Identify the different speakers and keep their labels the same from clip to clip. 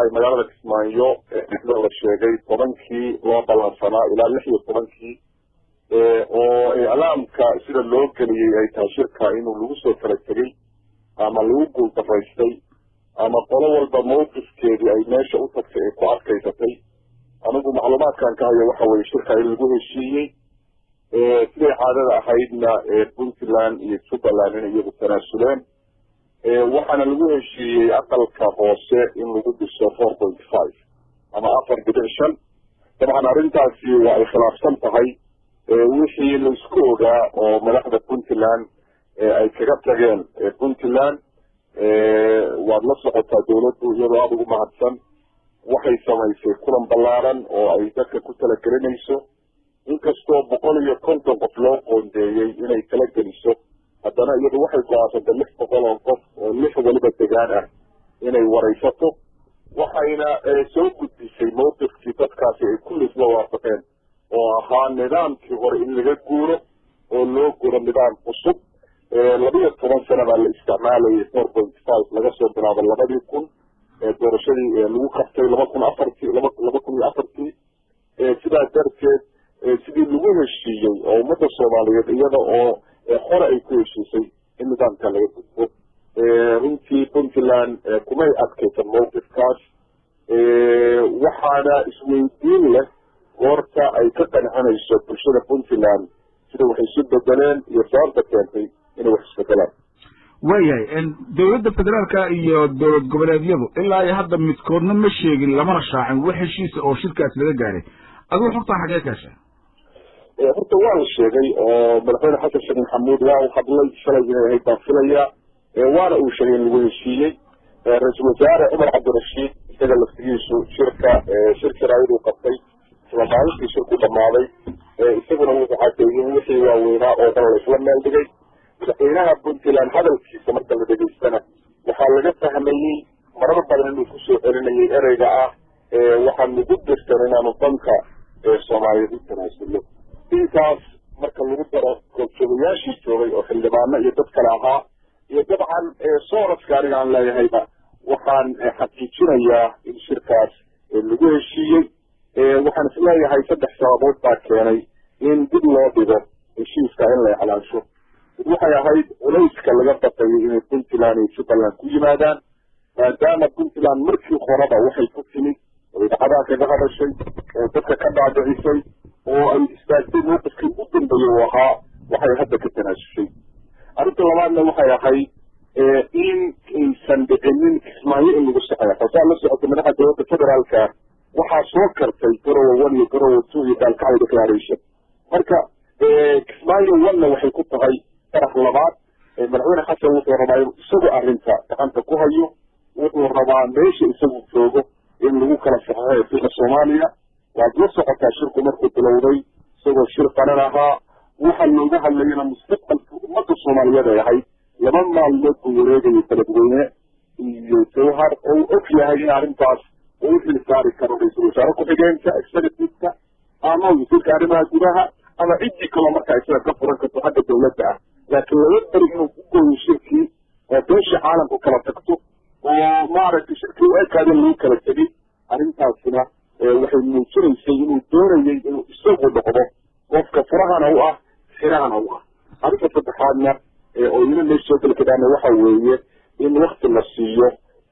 Speaker 1: dhacay magaalada kismaayo sida la sheegay tobankii loo ballansanaa ilaa lix iyo tobankii oo iclaamka sida loo geliyey ay tahay shirka inuu lagu soo kala tegey ama lagu guuldaraystay ama qolo walba mawqifkeedii ay meesha u tagtay ay ku adkaysatay anigu macluumaadkan ka hayo waxa weye shirka in lagu heshiiyey siday caadada ahaydna puntland iyo jubbaland inay iyagu tanaasuleen waxaana lagu heshiiyey aqalka hoose in lagu dhiso four point five ama afar dhibic shan dabcan arrintaasi waa ay khilaafsan tahay wixii laisku ogaa oo madaxda puntland ay kaga tageen puntland waad la socotaa dawladdu iyadoo aada ugu mahadsan waxay samaysay kulan ballaaran oo ay dadka ku talagelinayso inkastoo boqol iyo konton qof loo qoondeeyey inay tala geliso haddana iyadu waxay go-aansantay lix boqol oo qof oo lix weliba degaan ah inay waraysato waxayna soo gudbisay mawqifkii dadkaasi ay kulli isla waafaqeen oo ahaa nidaamkii hore in laga guuro oo loo guuro nidaam cusub labiyo toban sana baa la isticmaalayay four point five laga soo bilaabo labadii kun doorashadii lagu qabtay laba kun afartii laba laba kun iyo afartii sidaa darteed sidii lagu heshiiyey oo ummadda soomaaliyeed iyada oo hore ay ku heshiisay in nidaamka laga gudbo runtii puntland kumay adkaysan mawqifkaas waxaana isweydiin leh goorta ay ka qancinayso bulshada puntland sida waxay isu bedeleen iyo sababta keentay inay wax isbedelaan
Speaker 2: waayahay dowladda federaalka iyo dowlad goboleedyadu ilaa iyo hadda midkoodna ma sheegin lamana shaacin wax heshiisa oo shirkaas laga gaaray adigu xogtaa xagee kaasha
Speaker 1: horta waa la sheegay oo madaxweyne xasan sheekh maxamuud waa uu hadlay shalay inay ahayd baan filaya waana uu sheegay in lagu heshiiyey ra-iisul wasaare cumar cabdirashiid isaga laftigiisu shirka shir jaraayaduu qabtay isla maalintii shirku dhammaaday isaguna wuxuu cadeeyey wixii waaweynaa oo dhan la isla meel dhigay madaxweynaha puntland hadalkiisa marka la dhegaystana waxaa laga fahmayey marar badan inuu kusoo celinayay ereyga ah waxaan nagu dirtan inaanu danka soomaaliyeed u tanaasulno intaas marka lagu daro goobjoogayaashii joogay oo xildhibaano iyo dad kale ahaa iyo dabcan soraska aniga aan leeyahayba waxaan xaqiijinayaa in shirkaas lagu heshiiyey waxaan isleeyahay saddex sababood baa keenay in dib loo dhigo heshiiska in la iclaansho mid waxay ahayd culayska laga baqayay inay puntland iyo jubbaland ku yimaadaan maadaama puntland markii horeba waxay ku timid oo idacadaha kaga hadashay oo dadka ka dhaadhicisay oo ay istaagtay mawqifkii ugu dambeeyey uu ahaa waxay hadda ka tanaasushay arrinta labaadna waxay ahayd in aysan dhicinin kismaayo in lagu saxeexo saa la socota madaxa dowladda federaalka waxaa soo kartay garowa one iyo garowa two iyo gaalkacyo declaration marka kismaayo one-na waxay ku tahay darax labaad madaxweyne xasan wuxuu rabaa inuu isagu arrinta gacanta ku hayo wuxuu rabaa meesha isagu joogo in lagu kala saxeexo fiqa soomaaliya waad la socotaa shirku markuu bilowday isagoo shir qaran ahaa waxa looga hadlayana mustaqbalka ummadda soomaaliyeed ay ahayd laba maalmood buu wareegayay beledweyne iyo jawhar oo uu og yahay in arrintaas uu xil saari karo ra-iisul wasaare ku-xigeenka executiveka ama wasiirka arrimaha gudaha ama ciddii kaloo markaa isaga ka furan karto xagga dowladda ah laakiin laga beri inuu ku gooyo shirkii oo beesha caalamku kala tagto oo maaragtay shirkii u ekaadeen lagu kala tegay arrintaasina waxay muujinaysay inuu doonayay inuu isagu noqdo qofka furahana u ah xirahana u ah arrinta saddexaadna oo ina meesha soo geli kadaana waxa weeye in wakti la siiyo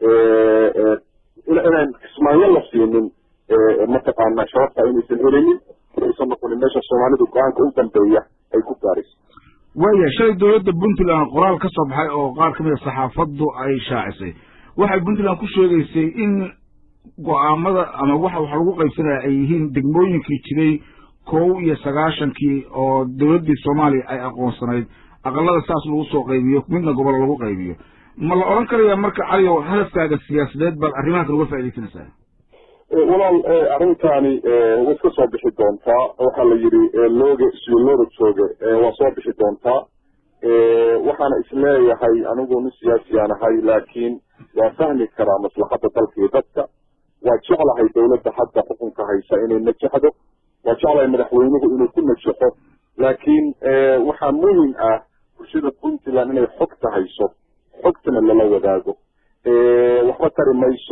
Speaker 1: inaan kismaayo la siinin mataqaana shababta inaysan helinin inaysan noqonin meesha soomaalidu go-aanka u dambeeya ay ku gaarayso
Speaker 2: waayahay shalay dowladda puntland qoraal ka soo baxay oo qaar ka mid a saxaafaddu ay shaacisay waxay puntland ku sheegaysay in go-aamada ama waxa wax lagu qaybsanaya ay yihiin degmooyinkii jiray kow iyo sagaashankii oo dowladdii soomaaliya ay aqoonsanayd aqalada saas lagu soo qaybiyo midna gobol lagu qaybiyo ma la odhan karaya marka caliyow hadafkaaga siyaasadeed baad arrimahakan uga faaidaysanaysaa
Speaker 1: walaal arrintaani way iska soo bixi doontaa waxaa la yidhi looge siyo looga jooge waa soo bixi doontaa waxaana isleeyahay anigu nin siyaasiyaan ahay laakiin waa fahmi karaa maslaxadda dalka iyo dadka waa jeclahay dowladda hadda xukunka haysa inay najaxdo waa jeclahay madaxweynuhu inuu ku najaxo laakiin waxaa muhim ah bulshada puntland inay xogta hayso xogtana lala wadaago waxba tari mayso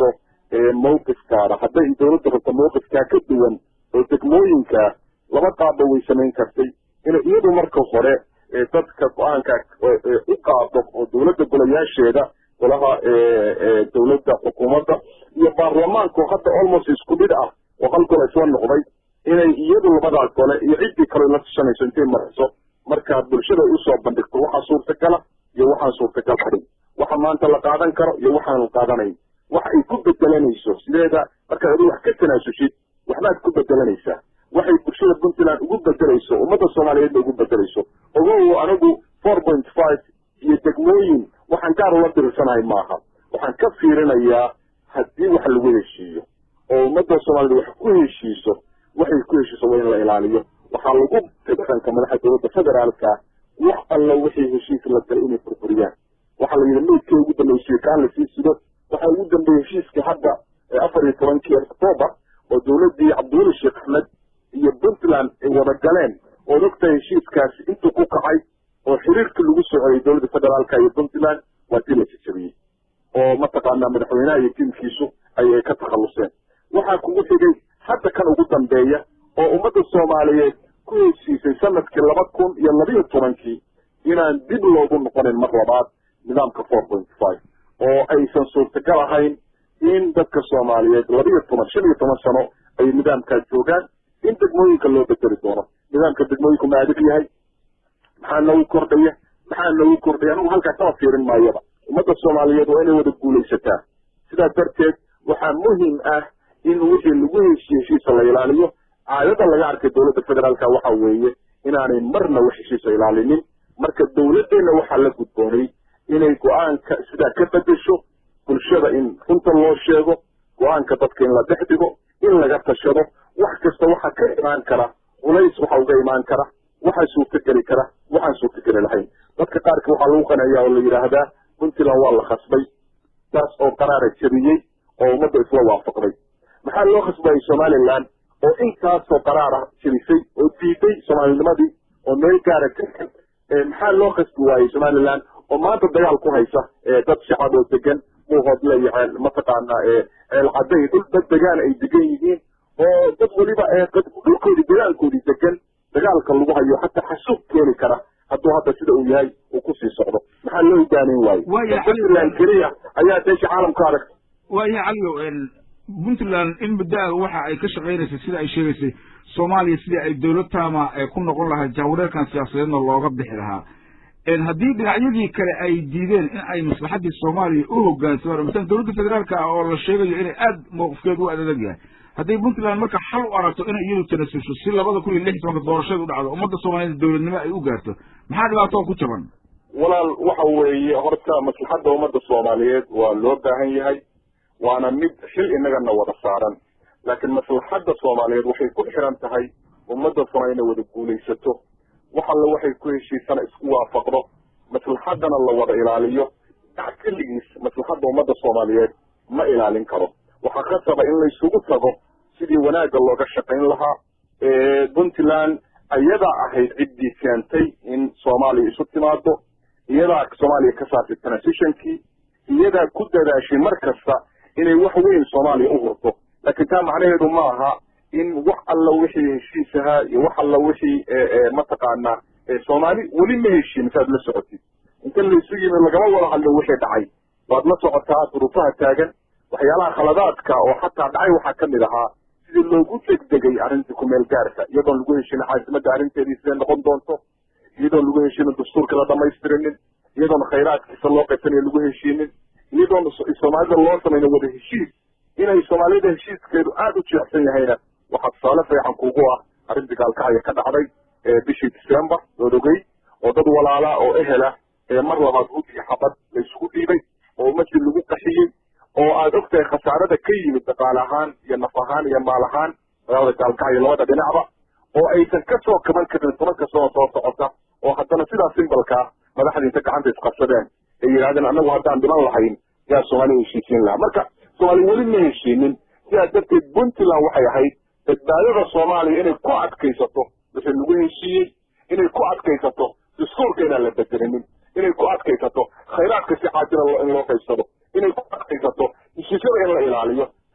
Speaker 1: mawqifkaada hadday dowladda rabto mawqifkaa ka duwan oo degmooyinka laba qaabba way samayn kartay inay iyadu marka hore dadka go-aanka u qaado oo dowladda golayaasheeda golaha dowladda xukuumadda iyo baarlamaanku hadda almost isku mid ah oo hal gol isla noqday inay iyadu labadaa gole iyo ciddii kale la tashanayso intay mariso markaa bulshada ay usoo bandhigto waxaa suurtagala iyo waxaan suurtagal ahayn waxa maanta la qaadan karo iyo waxaan la qaadanayn wax ay ku bedelanayso sideeda markaad adu wax ka tanaasulshid waxbaad ku bedelanaysaa waxay bulshada puntland ugu bedelayso ummadda soomaaliyeedna ugu bedelayso ogow anigu four point five iyo degmooyin waxaan gaar ula dirirsanahay maaha waxaan ka fiirinayaa haddii wax lagu heshiiyo oo ummadda soomaaliyed wax ku heshiiso waxay ku heshiiso waa in la ilaaliyo waxaa lagu dhaqanka madaxa dowladda federaalka wax alla wixii heshiis la galay inay burburiyaan waxaa la yidhi meydkii ugu dambeysay kaan lasii sido waxaa ugu dambeeyey heshiiska hadda afar iyo tobankii octoobar oo dowladdii cabdiweli sheekh axmed iyo puntland ay wada galeen ood ogtahay heshiiskaasi intuu ku kacay oo xiriirkii lagu soo celiyay dowladda federaalka iyo puntland waa dii la jajabiyey oo mataqaanaa madaxweynaha iyo tiimkiisu ayay ka takhalluseen waxaa kugu xigay hadda kan ugu dambeeya oo ummadda soomaaliyeed ku heshiisay sanadkii laba kun iyo labiyo tobankii inaan dib loogu noqonin mar labaad nidaamka four point five oo aysan suurtagal ahayn in dadka soomaaliyeed labiyo toban shan iyo toban sano ay nidaamkaas joogaan in degmooyinka loo bedeli doono nidaamka degmooyinku ma adig yahay maxaa noogu kordhaya maxaa noogu kordhaya anigu halkaa kama fiirin maayaba ummadda soomaaliyeed waa inay wada guulaysataa sidaas darteed waxaa muhim ah in wixii lagu heshiye heshiisa la ilaaliyo caadada laga arkay dowladda federaalka waxa weeye inaanay marna wax heshiisa ilaalinin marka dowladdeenna waxaa la gudboonay inay go-aanka sidaa ka bedesho bulshada in runta loo sheego go-aanka dadka in la dhex dhigo in laga tashado wax kasta waxaa ka imaan kara culays waxa uga imaan kara waxaa suurtogeli kara waxaan suurtogeli lahayn dadka qaarka waxaa lagu qanayaa oo la yidhaahdaa puntland waa la khasbay taas oo qaraara jabiyey oo ummadda isla waafaqday maxaa loo khasbayay somalilan oo intaasoo qaraara jabisay oo diiday soomaalinimadii oo meel gaara ka maxaa loo khasbi waayey somalilan oo maanta dagaal ku haysa dad shacab oo degan muuhoodle iyo ceel mataqaanaa ceel cadday dhul dad degaan ay degan yihiin oo dad weliba dhulkoodii degaankoodii degan dagaalka lagu hayo hataa xasuuq keeni kara hadduu hadda sida uu yahay uu kusii socdo maxaa loo hogaamin waaye puntland keliya ayaa deesha caalamka aragta
Speaker 2: waaya caliyo puntland in muddo-a waxa ay ka shaqaynaysay sida ay sheegaysay soomaaliya sidii ay dowlad taama ku noqon lahayd jahwareerkan siyaasadeedna looga bixi lahaa haddii dhinacyadii kale ay diideen in ay maslaxaddii soomaaliya u hogaansamaan masalan dowladda federaalka ah oo la sheegayo inay aada mowqifkeedu u adag yahay hadday puntland marka xal u aragto inay iyadu tanasusho si labada kun iyo lix iyo tobanka doorasheed u dhacdo ummadda soomaaliyeed dowladnimo ay u gaarto maxaa dhibaatoo ku jaban
Speaker 1: walaal waxa weeye horta maslaxadda ummadda soomaaliyeed waa loo baahan yahay waana mid xil inagana wada saaran laakiin maslaxadda soomaaliyeed waxay ku xiran tahay ummadda soomaaliya inay wada guulaysato wax alle waxay ku heshiisana isku waafaqdo maslaxaddana la wada ilaaliyo dac keligiis maslaxadda ummadda soomaaliyeed ma ilaalin karo waxaa khasaba in laysugu tago sidii wanaagga looga shaqayn lahaa puntland ayadaa ahayd ciddii keentay in soomaaliya isu timaado iyadaa soomaaliya ka saartay transitionkii iyadaa ku dadaashay mar kasta inay wax weyn soomaaliya u hurto laakiin taa macnaheedu ma aha in wax alla wixii heshiis ahaa iyo wax alla wixii mataqaanaa soomaali weli ma heshiin saad la socotid inta laysu yimi lagama wada hadlin wixii dhacay waad la socotaa duruufaha taagan waxyaalaha khaladaadka oo xataa dhacay waxaa ka mid ahaa sidii loogu degdegay arrintii kumeel gaarka iyadoon lagu heshinin caasimadda arrinteedii siday noqon doonto iyadoon lagu heshinin dastuurka la dhamaystirinin iyadoon khayraadkiisa loo qaybsanayo lagu heshiinin iyadoon soomaalida loo samayna wada heshiis inay soomaalida heshiiskeedu aada u jeecsan yahayna waxaa tusaale fiican kugu ah arrintii gaalkacaya ka dhacday bishii december ood ogey oo dad walaalaa oo ehela mar labaad hud iyo xabad laysugu dhiibay oo ummadii lagu qaxiyey oo aad ogtahay khasaarada ka yimid dhaqaale ahaan iyo naf ahaan iyo maal ahaan magaalada gaalkacyo labada dhinacba oo aysan ka soo kaban karin tobanka sano soo socota oo haddana sidaa simbalkaa madaxdii inta gacanta isqabsadeen ay yidhahdeen annagu haddaan dhiman lahayn yaa soomaaliya heshiisiin lahaa marka soomaaliya weli ma heshiinin sidaa darteed puntland waxay ahayd badbaadada soomaaliya inay ku adkaysato wixii lagu heshiiyey inay ku adkaysato dastuurka inaan la bedelinin inay ku adkaysato khayraadka si caajila in loo qaybsado inay ku adkaysato heshiisyada in la ilaaliyo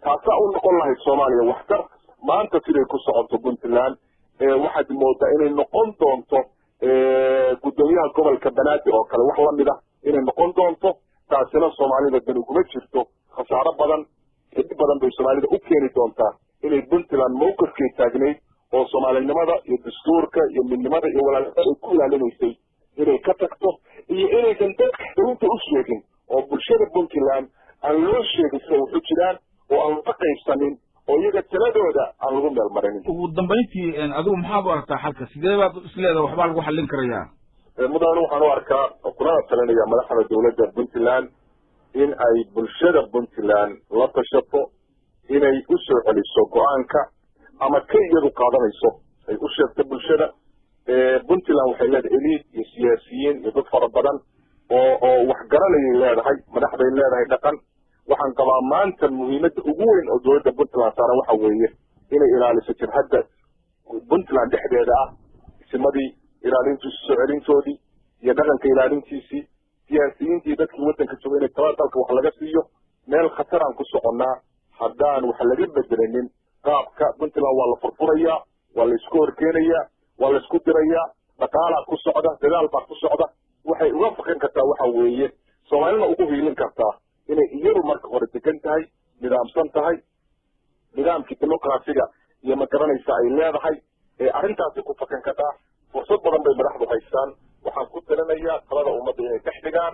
Speaker 1: taasaa u noqon lahayd soomaaliya waxtar maanta siday ku socoto puntland waxaad moodaa inay noqon doonto guddoomiyaha gobolka banaadir oo kale wax lamid ah inay noqon doonto taasina soomaalida dan uguma jirto khasaaro badan xidi badan bay soomaalida u keeni doontaa inay puntland mawqifkay taagnayd oo soomaalinimada iyo dastuurka iyo midnimada iyo walaalnimada ay ku ilaalinaysay inay ka tagto iyo inaysan dadka xarunta u sheegin oo bulshada puntland aan loo sheegin sida waxu jiraan oo aan la qaybsanin oo iyaga taladooda aan lagu meel marinin
Speaker 2: ugu dambayntii adigu maxaad u aragtaa xalka sidee baad isleedaha waxbaa lagu xallin karayaa
Speaker 1: mudane waxaan u arkaa kunana talinaya madaxda dowladda puntland in ay bulshada puntland la tashato inay u soo celiso go-aanka ama ka iyadu qaadanayso ay u sheegto bulshada puntland waxay leedahay eliid iyo siyaasiyiin iyo dad fara badan oo oo wax garanayay leedahay madaxday leedahay dhaqan waxaan qabaa maanta muhiimadda ugu weyn oo dowladda puntland saaran waxa weeye inay ilaaliso jabhadda puntland dhexdeeda ah isimadii ilaalintiisi soo celintoodii iyo dhaqanka ilaalintiisii siyaasiyiintii dadkii waddanka jooga inay talada dalka wax laga siiyo meel khataraan ku soconnaa haddaan wax laga bedelanin qaabka puntland waa la furfurayaa waa la isku horkeenayaa waa la isku dirayaa dhaqaalaa ku socda dadaal baa ku socda waxay uga faqin kartaa waxa weeye soomaalina ugu hiilin kartaa inay iyadu marka hore degan tahay nidaamsan tahay nidaamkii dimuqraasiga iyo ma garanaysa ay leedahay ee arrintaasi ku fakan kartaa fursad badan bay madaxdu haystaan waxaan ku talinayaa talada ummadda inay dhex dhigaan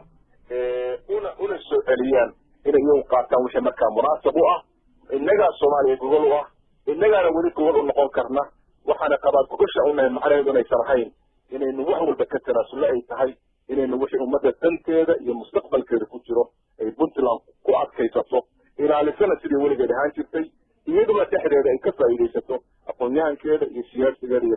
Speaker 1: una una soo celiyaan inay iyagu qaataan wixii markaa munaasab u ah innagaa soomaaliya gogol u ah innagaana weli gogol u noqon karna waxaana qabaa gogasha unahay macnaheedu inaysan ahayn inaynu wax walba ka tanaasulle ay tahay inaynu wixii ummadda danteeda iyo mustaqbalkeeda ku jiro ay puntland ku adkaysato ilaalisana sidii weligeed ahaan jirtay iyaduna dhexdeeda ay ka faa'iidaysato aqoon-yahankeeda iyo siyaasigeeda iyo